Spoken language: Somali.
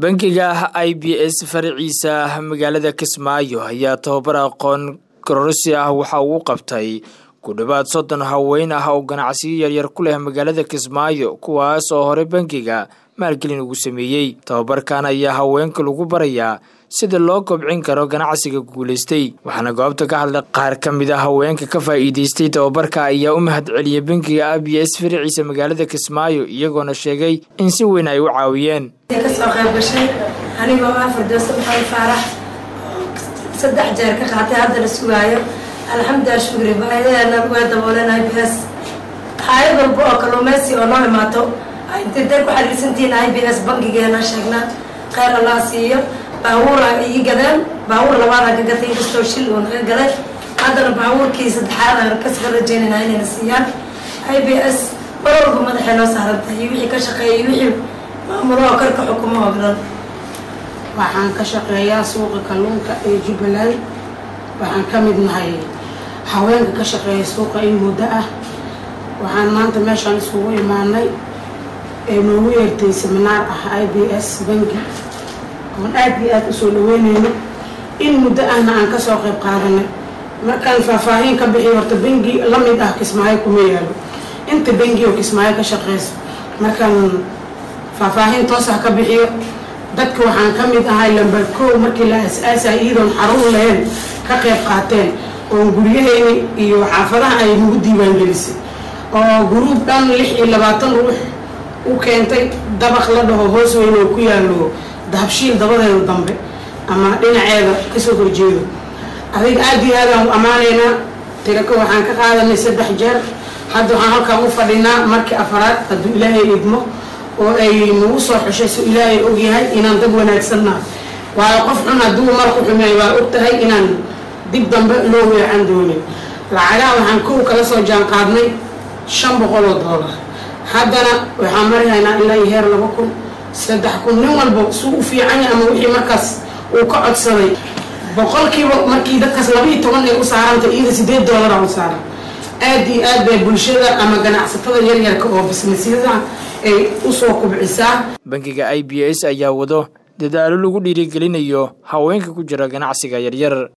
bangiga i b s faraciisa magaalada kismaayo ayaa tababar aqoon kororsi ah waxa uu qabtay ku dhowaad soddon haween ah oo ganacsiyo yaryar ku leh magaalada kismaayo kuwaas oo hore bangiga maalgelin ugu sameeyey tababarkan ayaa haweenka lagu barayaa sida loo kobcin karo ganacsiga guulaystay waxaana goobta ka hadlay qaar ka mid a haweenka ka faa'iidaystay tababarka ayaa u mahad celiyay bangiga i b s faraciisa magaalada kismaayo iyagoona sheegay in si weyn ay u caawiyeen kasoo qayb gashay anigoo ah firdowsa maxamed faarax saddex jeer ka qaatay hadda la sugaayo alxamdulilah shukri baahidaheena waa dabooleen i b s hayad walba oo kalluumeysi oo noo imaato intay day ku xariirsantihiin i b s bankigeena sheegnaa kheyr allah siiyo baabuura ii gadeen baabuur labaadaan ka gatay inkastoo shil uu naga gaday haddana baabuurkii saddexaad aan kasoo rajeynayna inayna siiyaan i b s mar walba madaxay noo saarantahay iyo wixii ka shaqeeyay wixii maamuloo karka xukumo oo dhan waxaan ka shaqeeyaa suuqa kalluunka ee jubbaland waxaan ka mid nahay haweenka ka shaqeeya suuqa in muddo ah waxaan maanta meeshaan isugu imaanay ee noogu yeertay seminaar ah i b s banki oon aad iyo aada usoo dhaweyneyno in muddo ahna aan kasoo qayb qaadanay markaan faahfaahin ka bixiyo horta bangi la mid ah kismaayo kuma yaalo inta bangi oo kismaayo ka shaqeyso markaan faahfaahin toos ah ka bixiyo dadka waxaan ka mid ahay lambar kow markii la as-aasay iyadoon xarun lahayn ka qayb qaateen oo guryaheyni iyo xaafadaha ay nagu diiwaangelisay oo guruub dhan lix iyo labaatan ruux u keentay dabaq la dhaho hoos weyn oo ku yaalo dahabshiil dabadeeda dambe ama dhinaceeda kasoo horjeedo adig aada iyo aadaan u ammaanaynaa tirako waxaan ka qaadanay saddex jeer hadda waxaan halkaan u fadhinaa markii afaraad hadduu ilaahay idmo oo ay nagu soo xushay si ilaahay ogyahay inaan dad wanaagsannaha waayo qof xun hadduu marku xumeey waa og tahay inaan dib dambe loo weecan doonin lacagaha waxaan kow kala soo jaan qaadnay shan boqol oo doolar haddana waxaan marihaynaa ilaa iyo heer laba kun saddex kun nin walba suu u fiicanya ama wixii markaas uu ka codsaday boqolkiiba markii dadkaas laba iyo toban ay u saaranta iyada sideed doolara u saaran aada iyo aad bay bulshada ama ganacsatada yaryarka oo bisnisyada ay usoo kubcisaa bangiga i b s ayaa wado dadaalo lagu dhiirigelinayo haweenka ku jira ganacsiga yaryar